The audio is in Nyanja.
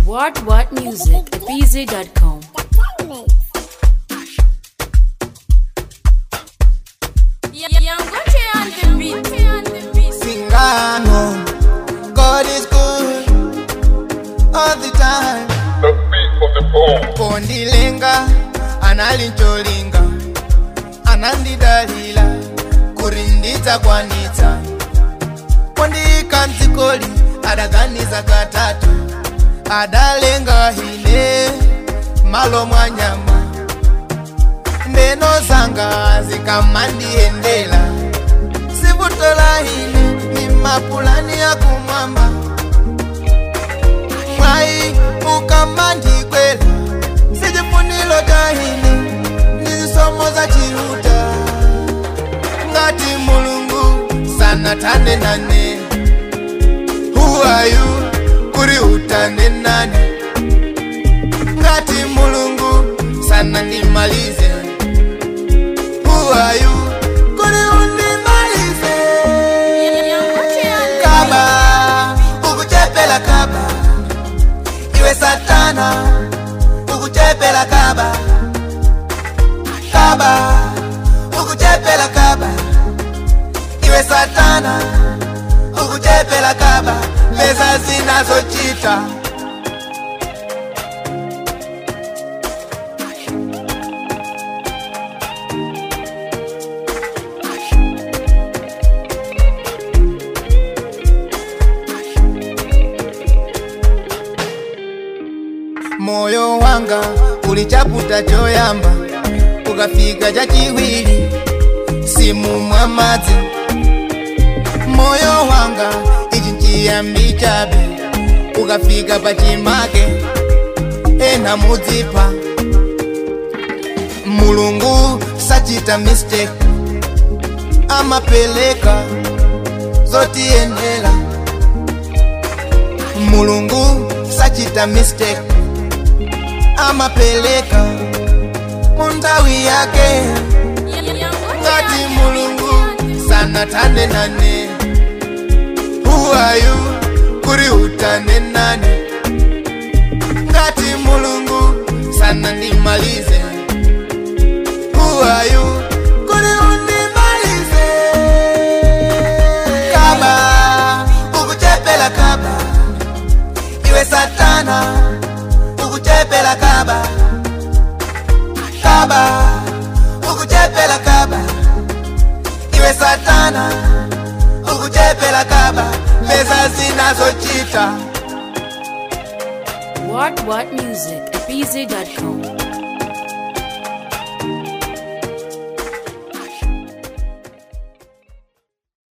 What What Music at BZ.com. Singano, God is good all the time. The beat of the bone. Kondilenga, analincholinga, anandidalila, kurinditsa kwanitsa. Kondika mtsikoli, adaganiza katatu, adalenga hine, malo mwa nyama. Ndeno zanga zikamandiendela, sivutola hine, ni mapulani ya kumwamba. Mwai ukamandikwela, sijifunilo tahine, nizisomo za chiruta. Ngati mulungu sana tane nane, who are you? Kuri utane nane. Ngati mulungu sana nimalize, who are you? Kuri unimalize. Kaba, ukuchepela kaba, iwe satana, ukuchepela kaba. Kaba, ukuchepela kaba, iwe satana, ukuchepela kaba, leza zinazochita. moyo wanga ulichaputa choyamba ukafika chachiwiri simu mwa madzi moyo wanga ichi nchiyambi chabe ukafika pachimake ena mudzipa mulungu sachita mistake amapeleka zotiyenera mulungu sachita mistake amapeleka mundawi yake ngati mulungu sana tane nane who are you kuri utane nane ngati mulungu sana ndimalize who are you kuri undimalize kaba ukuchepela kaba iwe satana ukuchepela kaba kaba ukuchepela kaba iwe satana ukuchepela kaba leza zinazochita What What Music at BZ.com.